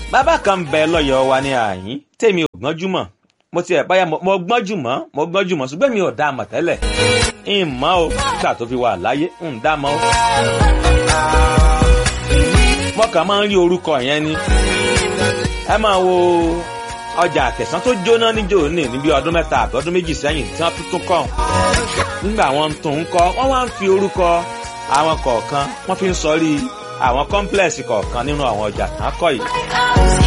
bàbá kan ń bẹ lọ́yọ̀ọ́ wa ní àyín tèmi ò gbọ́njú mọ̀ mo ti ẹ̀ báyà mo gbọ́njú mọ́ mo gbọ́njú mọ́ ṣùgbọ́n mi ò dá a mọ̀ tẹ́lẹ̀ ń mọ̀ o nígbà tó fi wà láyé ń dá a mọ̀ o. mo kàn máa ń rí orúkọ yẹn ni ẹ máa wo ọjà àtẹ̀sán tó jóná níjó ní níbi ọdún mẹ́ta àbí ọdún méjì sẹ́yìn tí wọ́n tún kọ́ nígbà wọn tún ń kọ́ wọ́n wá ń fi orúkọ àwọn kọ̀ọ̀kan wọ́n fi ń sọrí àwọn kọ́ńplẹ̀sì kọ̀ọ̀kan nínú àwọn ọjà tán kọ́ yìí.